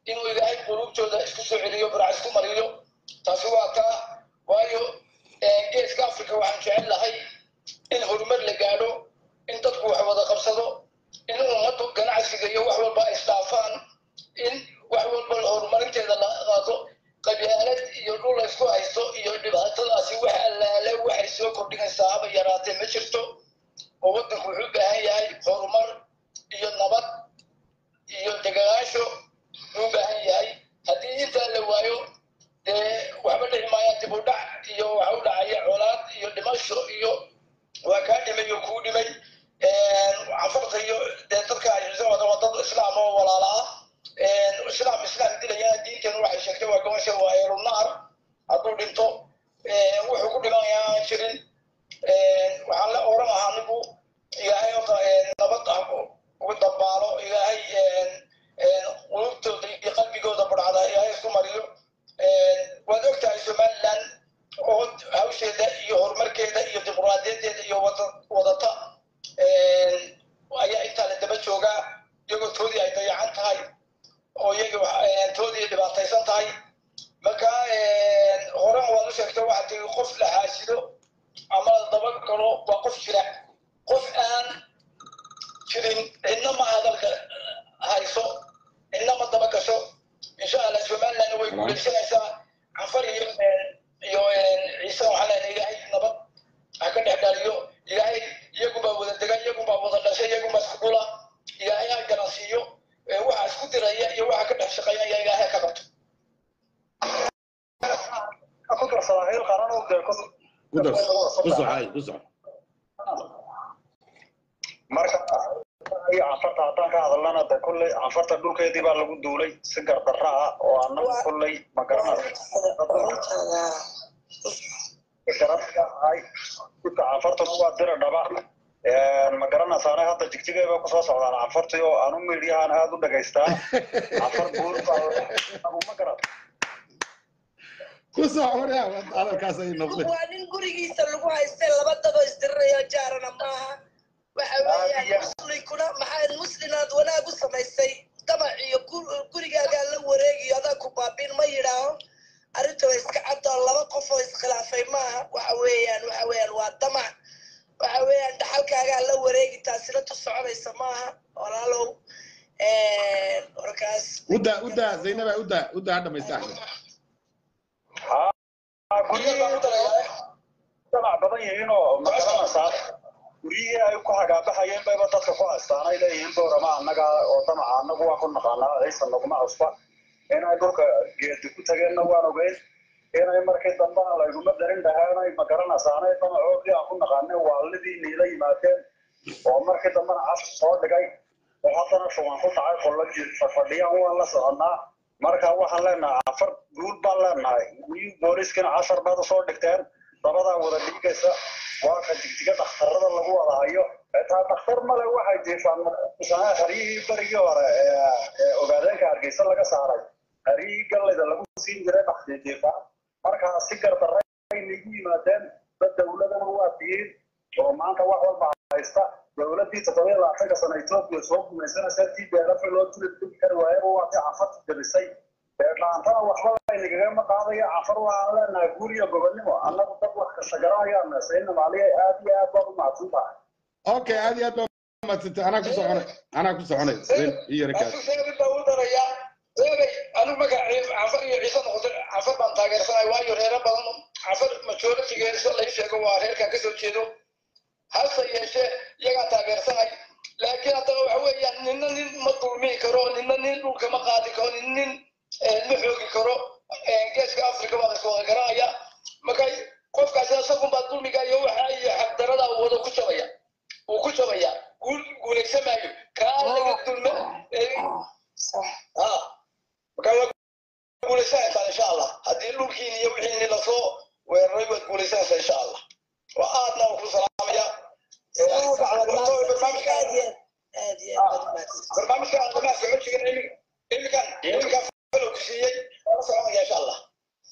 inuu ilaahay qulubtooda isku soo celiyo barac isku mariyo taasi waa taa waayo geeska africa waxaan jecel lahay in horumar la gaadho in dadku wax wada qabsado in ummaddu ganacsiga iyo wax walba ay isdhaafaan in wax walba horumarinteeda la qaado qabyaalad iyo dhul la isku haysto iyo dhibaatadaasi wax allaale waxay soo kordhinaysaa haba yaraatee ma jirto oo waddanku wuxuu u baahan yahay horumar iyo nabad iyo deganaasho u baahan yahay haddii intaa la waayo dee waxba dhici maayaan dib u dhac iyo waxa u dhacaya colaad iyo dhimasho iyo waa kaa dhimay oo kuu dhimay cafarta iyo dee dadka ay waa dad islaam oo walaala ah islaam islaam dilayana diinteenu waxay sheegtay waa gobasha waa eerunaar hadduu dhinto wuxuu ku dhimanayaa aan jirin waxaan la oran lahaa anigu ilaahay horta nabad ah ugu dambaalo ilaahay qulubtooda iyo qalbigooda budhacda ilaahay isku mariyo waad ogtahay somaliland oo hawsheeda iyo horumarkeeda iyo dimuqraadiyadeeda iyo wadata ayaa intaa la daba joogaa iyagoo toodii ay dayacan tahay oo iyaga toodii dhibaataysan tahay marka horan waad u sheegtay waxaa tiri qof la xaasido ama la daba galo waa qof jira qof aan jirin cidna ma hadalka hayso cidna ma daba gasho insha allah somaliland way guuleysanaysaa cafar iyo iyo ciise waxaa leenahay ilaahay nabad ha ka dhex dhaliyo ilaahay iyagunbaa wada dega iyagunbaa wada dhashay iyagunbaa isku dhula ilaahay ha garansiiyo waxa isku diraya iyo waxa ka dhex shaqeynaya ilaahay ka qabto ku darsadaa heel qaran oo dee ku kudars kusoc hay kusoc marka iyo cafarta haddaan ka hadalnana de kolley cafarta dhulkeedii baa lagu duulay si gardarra ah oo annagu kolley ma garanayay dhulka cafartuna waa dira dhaba ma garanaysaane hadda jigjigay bay kusoo socdaan cafartii oo anu miidyahan aada u dhagaystaa cafar buur baa ma garan kusoc waryaa hadalkaas ay noqday waa nin gurigiisa lagu haystay laba dabo isdirirayo jaarana maaha waxa weeyaan muslinkuna maxaa muslinaad wanaag u samaysay damac iyo gurigaagaa la wareegiyo adaa ku baabiin ma yidhaaho arrinta way iska cadoo laba qof oo iskhilaafay maaha waxa weeyaan waxa weeyaan waa damac waxa weeyaan dhaxalkaagaa la wareegi taasina tu soconaysa maaha walaalow warkaas uda uda zaynaba uda uda ha dhamaysta axmed damac badan yihiin oo ma garanaysaa guryihii ay ku hagaabaxayeen bayba dadka ku haystaan ay leeyihiin boorama annaga oo damaca annagu waan ku naqaanaa aysan naguma cusba inay dhulka geedi ku tageenna waan ogeyn inay markii dambena layguma darin dhaheenay ma garanaysaanay damacoodii aan ku naqaanay waalidii niila yimaadeen oo markii dambena caf soo dhigay oo haddana shuban ku dhacay qollajii fadhiyaan waan la soconnaa marka waxaan leenahay afar guul baan leenahay guryihii booliiskina cashar baad usoo dhigteen dabadaa wada dhiigaysa waa ka jigjiga dhakhtarada lagu wada hayo xitaa dhakhtar male waxay jiifaan haryihii berigii hore ee ogaadeenka hargeysa laga saaray haryihii gallayda lagu siin jiray dhakhtii jiifaan markaa si gardaray nagu yimaadeen dad dowladana waa tihiin oo maanta wax walba haysta dowladdii toddobiya labaatanka sana etoobiya soo gumaysanaysa tii beelafa loo tuli tuli kari waayaba waa tii cafarta jabisay beerlaantana waxba laynagagama qaadayo cafar waxaan leenahay guur iyo gobonnimo annagu dad wax kasta garanayaan sayna maaliya aad iyo aad baad u mahadsan tahay okay aad iyo aad baa umadsantay anaa ku soconay anaa ku soconay zayn iyo rakaas seebin baa u darayaa seebay anigu magaca cafar iyo ciise noqotay cafar baan taageersanay waayo reero badan cafar majoritigeeda sida lai sheego waa reerkan kasoo jeedo hase yeeshee iyagaa taageersanay laakiin haddana waxa weeyaan ninna nin ma dulmihi karo ninna nin dhulka ma qaadi karo nin nin ma xoogi karo geeska africa baa laska wada garanaya marka qofkaasi isagunbaa dulmiga iyo waxa iyo xaqdarada wada ku jabaya uu ku jabaya guul guulaysan maayo kaa laga dulme marka waa guulaysanaysaa insha allah haddii dhulkiini iyo wixiini lasoo weeraray waad guulaysanaysaa insha allah waa aadna ku salaamaya barnaamijka aadamaha socodsigan imikan imikan falowku siiyey waa soconaya insha allah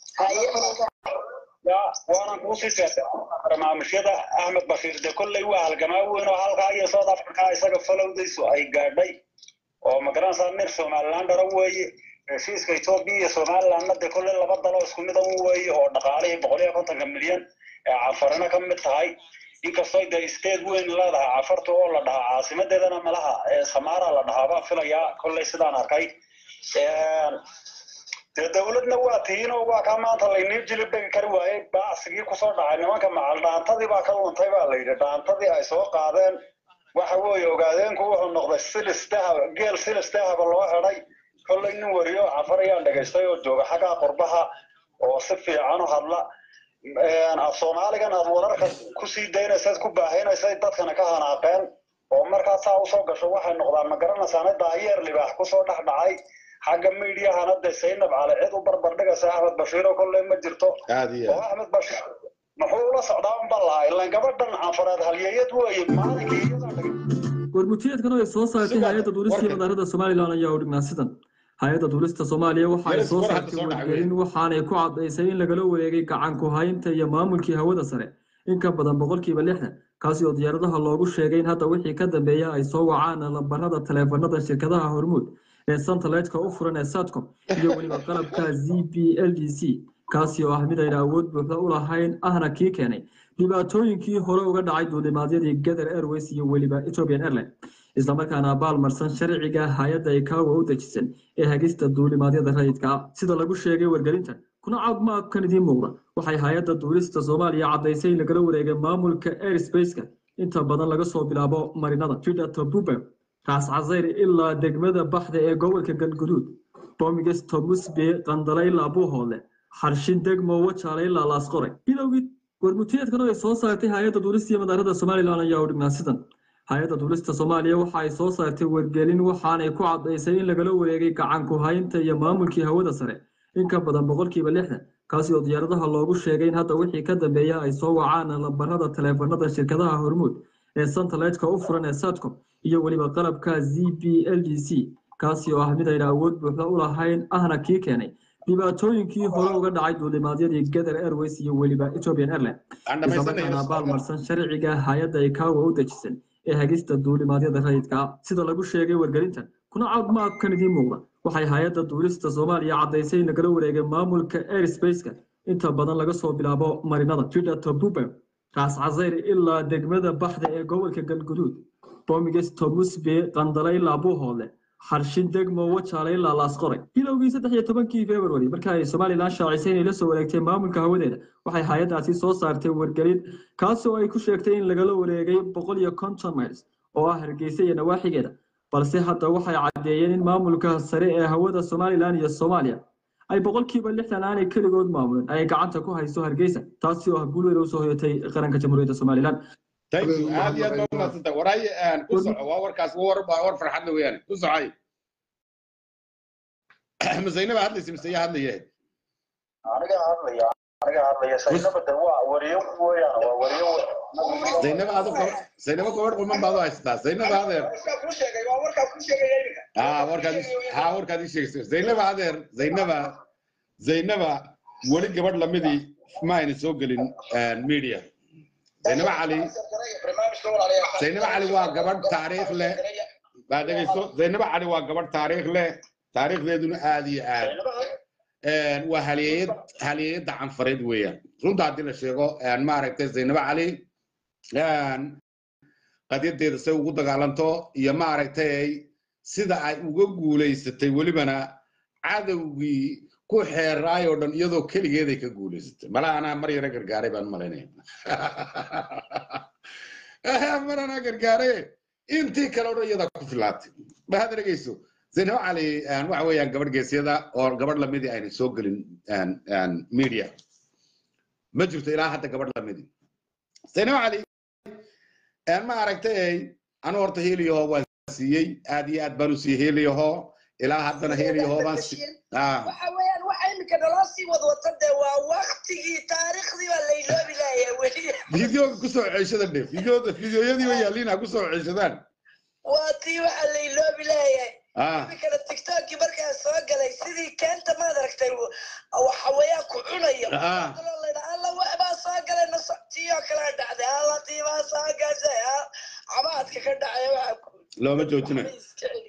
waanan kuusii sheegtay barnaamijyada axmed bashiir de kolley waa halgamaa weyn oo halkaa iyo south africa isaga falowdaysu ay gaadhay oo magaranaysaa nin somaliland dhara weeye heshiiska etoobiya iyo somalilandna dee kolle laba dalo isku mida un weeye oo dhaqaalihii boqol iyo kontonka milyan ee cafarina ka mid tahay inkastoo dee state weyn leedahay cafarta oo la dhahaa caasimadeedana malaha ee samaara la dhahaa baa filayaa kolley sidaan arkay dee dawladna waa tihiinoo waa kaa maanta laynii jilib dhegi kari waayey bacsigii kusoo dhacay nimanka macal dhaantadii baa ka luntay baa la yidhi dhaantadii ay soo qaadeen waxa weeye ogaadeenku wuxuu noqday silis dahab geel silis dahaba loo xidhay kolley nin wariyo cafar ayaan dhegaystay oo jooga xaggaa qurbaha oo si fiican u hadla af soomaaligan aad wararka kusii daynaysad ku baahinaysay dadkana ka hanaaqeen oo markaa saa usoo gasho waxay noqdaan ma garanaysaana daayeer libaax kusoo dhex dhacay xagga miidiyahana dee saynab cali cid u barbar dhigaysa axmed bashiiro kolley ma jirto aad iyo oo axmed bashiir muxuu ula socdaa unba lahaa ilaan gabadhan canfareed halyeeyad weeye maalinkii iyadaa dhigay warmutiyeedkan oo ay soo saartay Sugan, hay-adda duulista iyo warkan. madaarada somalilan ayaa u dhignaa sidan hay-adda duulista soomaaliya waxa ay Meelis soo war hadda saartay soo dhacay wargelin waxaanay ku caddaysay in lagala wareegay gacan ku haynta iyo maamulkii hawada sare in ka badan boqolkiiba lixdan kaasi oo diyaaradaha loogu sheegay in hadda wixii ka dambeeya ay soo wacaan lambarada taleefanada shirkadaha hormuud ee santaleedka u furan ee satcom iyo weliba qalabka z b l d c kaasi oo ah mid ayna awood buuxda u lahayn ahna kii keenay dhibaatooyinkii hore uga dhacay duulimaadyadii gather airways iyo weliba ethiopian airline islamarkaana abaalmarsan sharciga hay-adda ikawa u dejisan ee hagista duulimaadyada rayidka ah sida lagu sheegay wargelinta kuna caafimaadkan idiin muuqda waxay hay-adda duulista soomaaliya caddaysay in lagala wareegay maamulka airspace-ka inta badan laga soo bilaabo marinada jidata buber raas casayr ilaa degmada baxda ee gobolka galguduud bomiges tomusbe qandala ilaa buuhoodle xarshin degmo wajaale ilaa laasqore bilowgii warmutiyeedkan oo ay soo saartay hay-adda duulista iyo madaarada somalilan ayaa u dhignaa sidan hay-adda duulista soomaaliya waxa ay soo saartay wargelin waxaanay ku caddaysay in lagala wareegay gacan ku haynta iyo maamulkii hawada sare in ka badan boqolkiiba lixdan kaasi oo diyaaradaha loogu sheegay in hadda wixii ka dambeeya ay soo wacaan lambarada taleefanada shirkadaha hormuud ee santaleedka u furan ee satcom iyo weliba qalabka z b l d c kaasi oo ah mid ayna awood buuxda u lahayn ahna kii keenay dhibaatooyinkii hore uga dhacay duulimaadyadii gather airways iyo weliba ethiopian airline aan islamarkaana dhamaysanayo abaalmarsan sharciga hay-adda ikawa u dejisan ee hagista duulimaadyada rayidka ah sida lagu sheegay wargelintan kuna caafimaadkan idiin muuqda waxay hay-adda duulista soomaaliya caddaysay in lagala wareegay maamulka airspace-ka inta badan laga soo bilaabo marinada jidata buber raas casayr ilaa degmada baxda ee gobolka galguduud bomiges tomusbe qandala ilaa buuhoodle xarshin degmo wajaale ilaa laasqore bilowgii saddex iyo tobankii february marka ay somalilan shaacisay inay la soo wareegtay maamulka hawadeeda waxay hay-addaasi soo saartay wargelin kaasoo ay ku sheegtay in lagala wareegay boqol iyo konton miles oo ah hargeysa iyo nawaaxigeeda balse hadda waxay caddeeyeen in maamulka sare ee hawada somalilan iyo soomaaliya ay boqolkiiba lixdan aanay keligood maamulin ay gacanta ku hayso hargeysa taasi oo ah guul weyn usoo hoyatay qaranka jamhuuriyadda somalilan thank you aad iyo aad baa umahadsantay waray ku soco waa warkaas waa war waa war farxad le weeyaan ku socay masaynaba hadlaysa mise yaa hadlaya aniga hadlaya aniga hadlaya saynaba de waa wariyo weeyaan waa wariyo zaynaba aad zaynaba gabadh quman baad u haysataa zaynaba adeer warkaa kuu sheegay waa warkaa kuu sheegay iminka ها warkaad ها warkaad ii sheegaysa zaynaba adeer zaynaba zaynaba weli gabadh lamidii ma ayna soo gelin media zaynaba cali barnaamijka walaalayaal zaynaba cali waa gabadh taariikh leh baa dhegayso zaynaba cali waa gabadh taariikh leh taariikhdeeduna aad iyo aad waa halyeeyad halyeeyadda canfareed weeyaan runta haddii la sheego maaragtay zaynaba cali qadyadeeda say ugu dagaalanto iyo maaragtay sida ay uga guulaysatay welibana cadowgii ku xeeraay oo dhan iyadoo keligeeday ka guulaysatay mala anaa mar yara gargaaray baan malaynaya mar anaa gargaaray intii kale oo dhan iyadaa ku filaatay ma had dhegeyso zaynab cali waxa weeyaan gabadh geesyada oo gabadh lamidii ayna soo gelin media ma jirto ilaa hadda gabadh lamidii zaynab cali ma aragtay anu horta heliyaho waan siiyey aad iyo aad baan u siiyey heliyaho ilaa haddana heliyaho baan waxa weeyaan waxa iminka naloo sii wadwata dee waa waktigii taariikhdii baa layloobi lahayaa weli fideoga kusoo ceshada dhe fideoda fideoyadii way yaaliina kusoo ceshadaan waa tii waxaa layloobi lahayaa iminkana tiktokii markaa soo galay sidii keenta maad aragtay waxa weeyaan ku cunayo alla waxbaa soo galay tii oo kale dhacday alla tii baa soo gashay cabaadka ka dhacay waxa looma joojinayo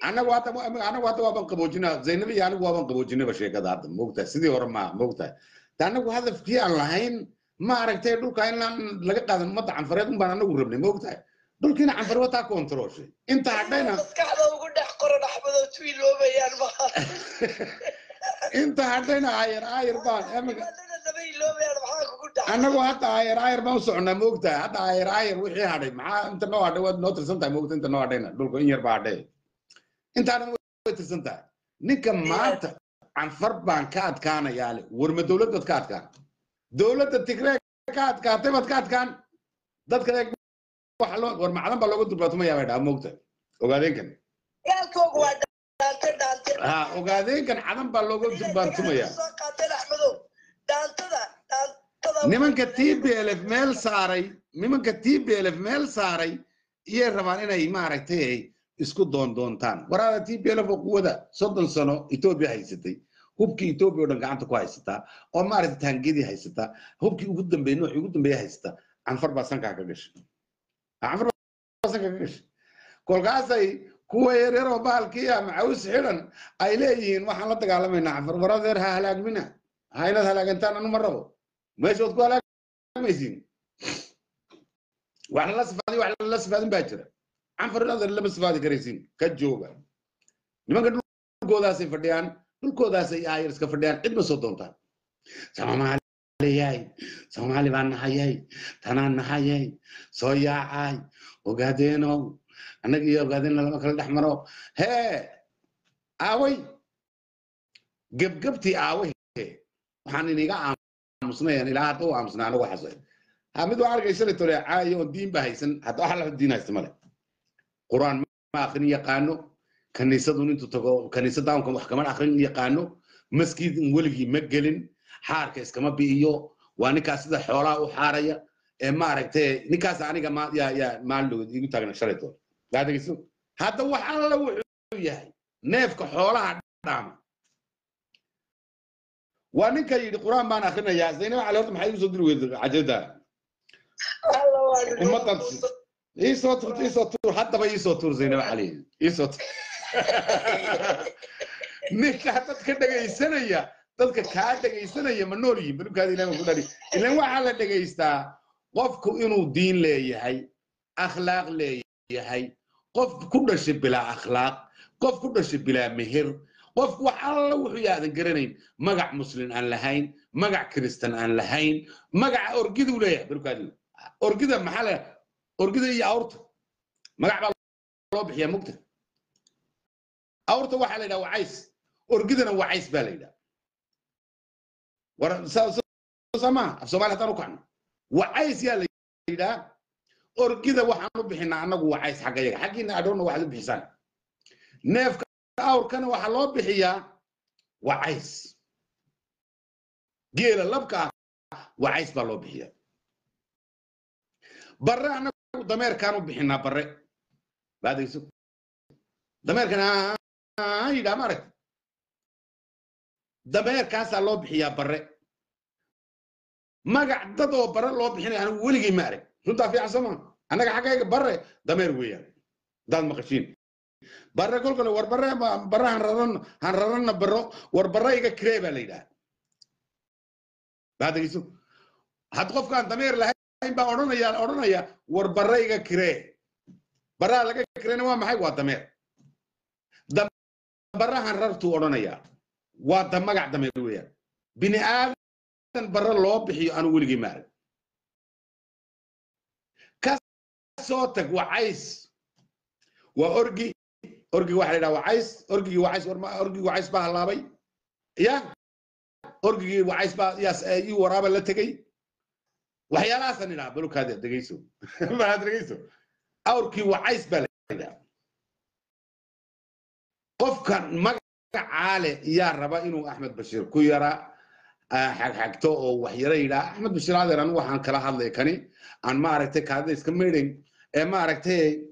anagu hadda anagu hadda waaban qaboojina zaynab iyo anigu waaban qaboojinaba sheekada hadda moogtahay sidii hore ma moogtahay ta anagu hadafkii aan lahayn ma aragtay dhulka inaan laga qaadan ummadda canfareed unbaan anagu rabnay moogtahay dhulkiina canfar wataa kontrolshay inta hadhayna maskaxda ugu dhex qoran axmedoo tuiloobayaan maha inta hadhayna aayar aayar baan amiga Wadada lama iloobayaan maxaa kugu dhaca anagu hadda aayar aayar baan u soconaa moogtahay hadda aayar aayar wixii hadhay maxaa inta noo hadhay waad noo tirsan tahay moogta inta noo hadhayna dhulka in yar baa hadhay intaana way tirsan tahay ninka maanta canfar baan ka adkaanayaa le warma dowlad baad ka adkaan dowladda tigree ka adkaatay baad ka adkaan dadka eeg waxa loo war macdan baa looga durbaatumayaa bay dhaha moogta ogaadeenkan gaalkooga waa dhaante dhaante ha ogaadeenkan cadan baa looga durbaantumayaa soo qaateen axmedow dhaantada dhaantada nimanka t b l f meel saaray nimanka t b l f meel saaray iyay rabaan inay maaragtay ay isku doondoontaan waraada t b l f oo quwada soddon sano etoobiya haysatay hubkii etoobiya oo dhan gacanta ku haysataa oo maaragtay taangedii haysataa hubkii ugu dambeeyey noocii ugu dambeeya haysataa canfar baa sankaa ka gashay canfar baa sankaa ka gashay kolkaasay kuwa yaryar oo bahalkii ah macaws xidhan ay leeyihiin waxaan la dagaalamaynaa canfar waradeer ha halaagmina ha inaad halaagantaan anu ma rabo meeshood ku halaagmaysiin wax lala sifaadiy wax lala sifaadin baa jira canfar inaad lama sifaadi karaysiin ka jooga nimanka dhulkoodaasay fadhiyaan dhulkoodaasay aayar iska fadhiyaan cid ma soo doontaan soomaaliyay soomaali baan nahayay tanaan nahayay soo yaacay ogaadeenow annaga iyo ogaadeenna lama kala dhex maro hee aaway gebgebtii aaway waxaan iniga aamusnayan ilaa hadda u aamusnaa anagu xasay ha mid waa argaysana tole caayo oon diin ba haysan hadda waxa lafa diin haysta male quraan ma akrin yaqaano kaniisadun intuu tago kaniisadaanka wax kama akrin yaqaano maskiidin weligii ma gelin xaarka iskama bi'iyo waa ninkaas sida xoolaha u xaaraya ee maaragtay ninkaas aniga ma yaa yaa maalin igu taagna shalay toole yaa dhegeyso hadda wax alla wuxuu yahay neefka xoolaha dhaama waa ninka yidhi quraan baan akrinayaa zaynab cali horta maxay usoo diri weyday cajada alla waa ummaddan iisoo tuur iisoo tuur haddaba iisoo tuur zaynab cali iisoo tuur ninka dadka dhegaysanaya dadka kaa dhegaysanaya ma nool yihin balubkaada ilaah ku dhari ilan waxaa la dhegaystaa qofku inuu diin leeyahay akhlaaq leeyahay qof ku dhashay bilaa akhlaaq qof ku dhashay bilaa meher qof wax alla wuxuu yaadan garanayn magac muslim aan lahayn magac kiristan aan lahayn magaca orgiduu leeyahay balubkaadi orgida maxaa le orgida iyo awrta magac baa loo bixiyaa mugta awrta waxaa la yidhaha wacays orgidana wacays baa la yidhaha war sama af soomaali haddaan u kacno wacays yaa la yidhaha orgida waxaan u bixinaa annagu wacays xagga yaga xaggiina adhoonna waxaad u bixisaan neefka awrkana waxaa loo bixiyaa wacays geela labka ah wacays baa loo bixiyaa barre annagu dameerkaan u bixinaa barre baadayso dameerkan yidhaa maaragta dameerkaasaa loo bixiyaa barre magac dad oo barre loo bixinaya anigu weligay ma arag runtaa fiican soo maa annaga xaggayga barre dameer weeyaan daad maqashiin barre kolkale war barre barre han raran han raranna barro war barre iga kiree baa la yidhaha baa dhegeyso had qofkaan dameer lahayn baa odhanaya odhanaya war barre iga kiree barraha laga kireena waa maxay waa dameer barrahan rartuu odhanayaa waa da magac dameer weeyaan bini aadan barre loo bixiyo anu weligay maarag ka soo tag wacays waa orgi orgiga waxa la yidhaha wacays orgigii wacays orgigii wacays baa hallaabay ya orgigii wacays baa yaas ii waraaba la tegey waxyaalahaasaan idhaha balukaada dhegeyso baad dhegeyso awrkii wacays baa la yidhaha qofkan magacaa leh yaa raba inuu axmed bashiir ku yara xagxagto oo waxyaro yidhaa axmed bashiir adeer anigu waxaan kala hadlay kani aan maaragtay kaadida iska meydhayn ee maaragtay